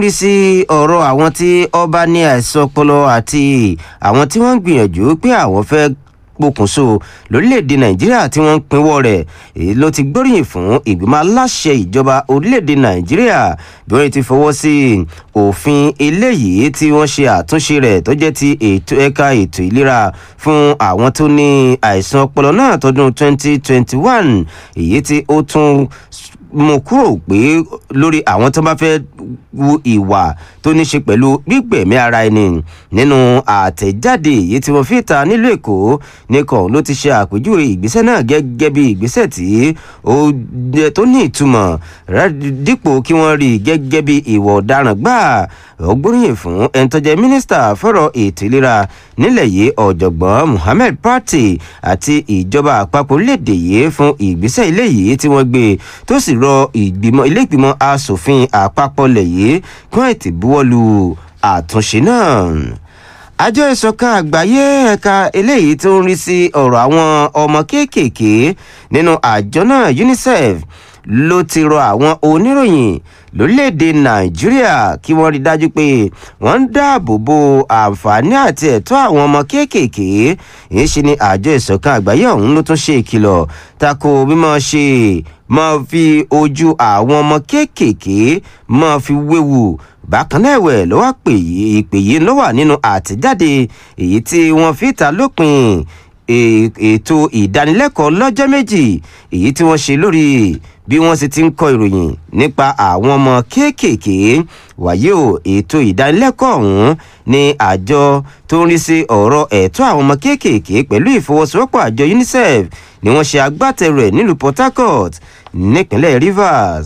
rí sí ọ̀rọ̀ àwọn tí ọba ní àìsàn ọpọlọ àti àwọn tí wọ́n ń gbìyànjú pé àwọn fẹ́ pokùnso lórílẹ̀‐èdè nàìjíríà tí wọ́n ń pinwọ́ rẹ̀ èyí ló ti gbóríyìn fún ìgbìmọ̀ aláṣẹ ìjọba orílẹ̀‐èdè nàìjíríà bí wọ́n ti fọwọ́ sí òfin eléyìí tí wọ́n ṣe àtúnṣe rẹ̀ tó jẹ́ ti ètò ẹ̀ka ètò ìlera fún àwọn tó ní àìsàn ọpọlọ náà tọdún 2021 èyí tí ó tún mú kúrò pé lórí àwọn tó bá fẹ́ wu ìwà tó ní ṣe pẹ̀lú gbígbẹ̀mí ara ẹni nínú àtẹ̀jáde èyí tí wọ́n fi ta nílùú èkó nìkan ló ti ṣe àpèjúwe ìgbésẹ̀ náà gẹ́gẹ́ bí ìgbésẹ̀ tí ó tó ní ìtumọ̀ dípò kí wọ́n rí gẹ́gẹ́ bí ìwà ọ̀daràn gbáà ó gbóríyìn fún ẹni tó jẹ́ mínísítà fọ́rọ̀ ètò ìlera nílẹ̀ yìí ọ̀jọ̀gbọ́n muhammed pati àti ìjọba àpapọ̀ orílẹ̀-èdè yìí fún ìgbésẹ̀ ilé yìí tí wọ́n gbé tó sì rọ ìgbìmọ̀ ilé ìgbìmọ̀ asòfin àpapọ̀ lẹ̀ yìí kí wọ́n ti buwọ́lu àtúnṣe náà àjọ ìṣọ̀kan àgbáyé ẹ̀ka eléyìí tó ń rí sí ọ̀rọ̀ àwọn ọmọ kéékèèké nínú àjọ náà unicef ló ti rọ àwọn oníròyìn lórílẹ̀‐èdè nàìjíríà kí wọ́n rí dájú pé wọ́n ń dáàbò bo àǹfààní àti ẹ̀tọ́ àwọn ọmọ kéékèèké èyí ṣe ni àjọ ìṣọ̀kan àgbáyé ọ̀hún ló tún ṣe ìkìlọ̀ tako mímọ́ ṣe máa fi ojú àwọn ọmọ kéékèèké máa fi wéwu bákan náà ẹ̀wẹ̀ ló wá pè yí ìpè yìí ló wà nínú àtẹ̀jáde èyí tí wọ́n fi ta lópin ètò ìdánilẹ́kọ̀ọ́ lọ́jọ́ méjì èyí tí wọ́n ṣe lórí bí wọ́n sì ti ń kọ ìròyìn nípa àwọn ọmọ kéékèèké wàyí o ètò ìdánilẹ́kọ̀ọ́ ọ̀hún ní àjọ tó ń rí sí ọ̀rọ̀ ẹ̀tọ́ àwọn ọmọ kéékèèké pẹ̀lú ìfọwọ́sowọ́pọ̀ àjọ unicef ni wọ́n ṣe agbátẹrù ẹ̀ nílùú port harcourt nípínlẹ̀ rivers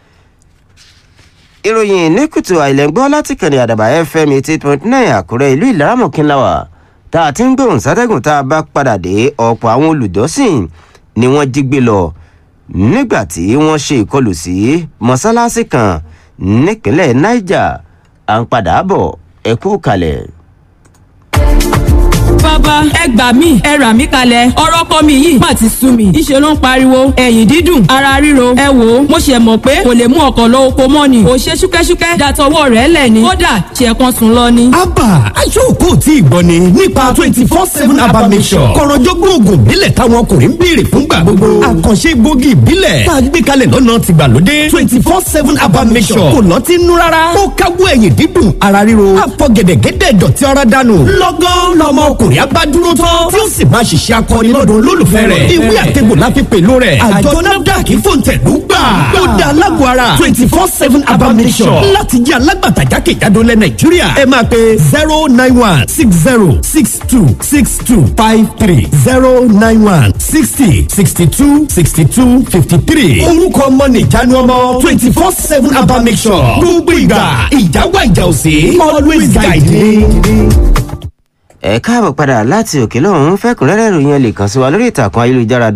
ìròyìn ní kùtù àìlẹ́gbọ́ láti kànnì àdàbà fm eighty point nine àkúrẹ́ ìlú ìlaramọ̀kínláwà tá a ti ń gbóhùn sátẹ́gùn tá a bá padà dé ọ̀pọ̀ àwọn olùjọ́sìn ni wọ́n jí gbé lọ nígbà tí wọ́n ṣe ìkọlù sí mọ́sálásí kan nípínlẹ̀ niger à ń padà bọ̀ ẹ kú kalẹ̀ bàbá ẹ gbà mí ẹ rà mí kalẹ̀ ọ̀rọ̀ kọ́ mi yìí má ti sú mi ìṣe ló ń pariwo ẹ̀yìn dídùn ara ríro ẹ wò ó mo ṣe mọ̀ pé kò lè mú ọkọ̀ lọ oko mọ́ ni kò ṣe ṣúkẹ́ṣúkẹ́ dàtọwọ́ rẹ̀ lẹ̀ ni kódà ṣe kan sùn lọ ni. abba aṣọ́kò tí ìgbọ́ ni nípa twenty four seven abba mission kọ̀rọ̀jọ́gbọ́n oògùn ìbílẹ̀ táwọn ọkùnrin ń béèrè fúngbà gbogbo àkànṣe gbòógì ìbílẹ̀ tá a gbé kalẹ̀ lọ́nà tìgbàlódé twenty four seven abba mission kò lọ́ ti nú rárá ó káwọ́ ẹ̀yìn dídùn ara ríro àfọ̀gẹ̀dẹ̀gẹ̀dẹ̀ dọ̀tí ara dànù lọ́gán lọ́mọ ọkùnrin abá dúró tán tí ó sì máa ṣiṣẹ́ akọni lọ́dọ̀ olólùfẹ́ rẹ̀ ìwé àtẹ̀gbò la fi pèlú rẹ̀ àjọ nafdac fòǹtẹ̀lú gbà ó dá alágọ̀ ara twenty four seven abamisọ̀ láti jẹ́ alágbàtà jákèjádò lẹ̀ nàìjíríà ẹ máa pe zero nine one six zero six two six two five three zero nine one sixty sixty two sixty two fifty three orúkọ ọmọ nìjánu ọmọ twenty four seven abamisọ̀ gbogbo ìgbà ìjáwá ìjà òsè always guide me ẹ káàbọ̀ padà láti òkè lọ́hún fẹ́kùnrẹ́rẹ́ ìròyìn ẹ lè kàn sí wa lórí ìtàkùn ayélujára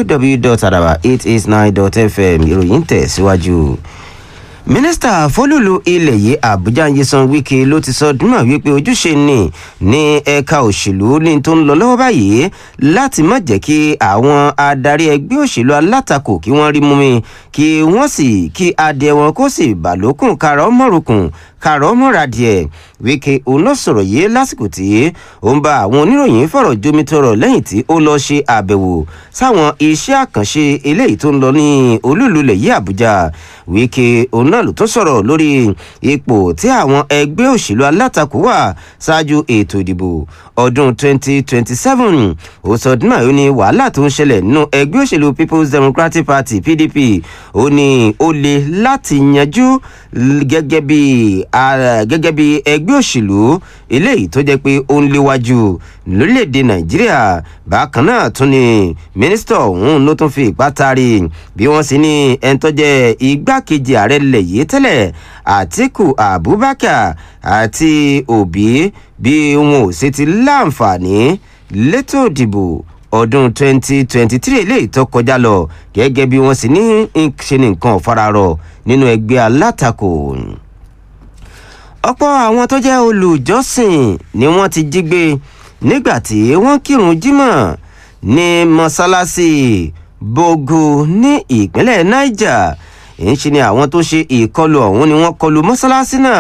www.araba889.fm ìròyìn tẹ̀ síwájú. mínísítà fọlùlù ilẹ̀ yìí àbújá nyesan wike ló ti sọ dúnmọ̀ wípé ojúṣe ni ní ẹ̀ka òṣèlú ní tó ń lọ lọ́wọ́ báyìí láti má jẹ́ kí àwọn adarí ẹgbẹ́ òṣèlú alátakò kí wọ́n rí mú mi kí wọ́n sì kí adìẹ wọn kó sì bàlókùn kára ọmọrùkùn kára ọmọra díẹ̀ wíkẹ́ òun ló sọ̀rọ̀ yìí lásìkò tí ó ń bá àwọn oníròyìn fọ̀rọ̀ jomitoro lẹ́yìn tí ó lọ ṣe àbẹ̀wò sáwọn iṣẹ́ àkànṣe eléyìí tó ń lọ ní olúlulẹ̀ yìí àbújá wíkẹ́ òun náà ló tún sọ̀rọ̀ lórí ipò tí àwọn ẹgbẹ́ òṣèlú alátakò wà ṣáájú ètò ìdìbò ọdún 2027 ó sọ ọdún náà ó ní wàhálà tó ń ṣẹlẹ̀ nínú ẹgbẹ́ òṣèlú people's democratic party pdp ó ní ó le láti yanjú gẹ́gẹ́ bí gẹ́gẹ́ bí ẹgbẹ́ òṣèlú eléyìí tó jẹ́ pé ó ń léwájú lórílẹ̀‐èdè nàìjíríà bákan náà tún ni mínísítà ọ̀hún ló tún fi ipá taari bí wọ́n sì ní ẹni tó jẹ́ igbákejì ààrẹ lẹ̀ yìí tẹ́lẹ̀ àtiku abubakar àti òbí bí wọn ò sì ti láǹfààní létò ìdìbò ọdún 2023 eléyìí tó kọjá lọ gẹ́gẹ́ bí wọ́n sì ní ṣe ní nǹkan ọ̀fararọ̀ nínú ẹgbẹ́ alátakò ọ̀pọ̀ àwọn tó jẹ́ olùjọ́sìn ni wọ́n ti jí gbé nígbà tí wọ́n kírun jímọ̀ ní mọ́sálásí bogo ní ìpínlẹ̀ niger èyí ṣe ni àwọn tó ṣe ìkọlù ọ̀hún ni wọ́n kọlu mọ́sálásí náà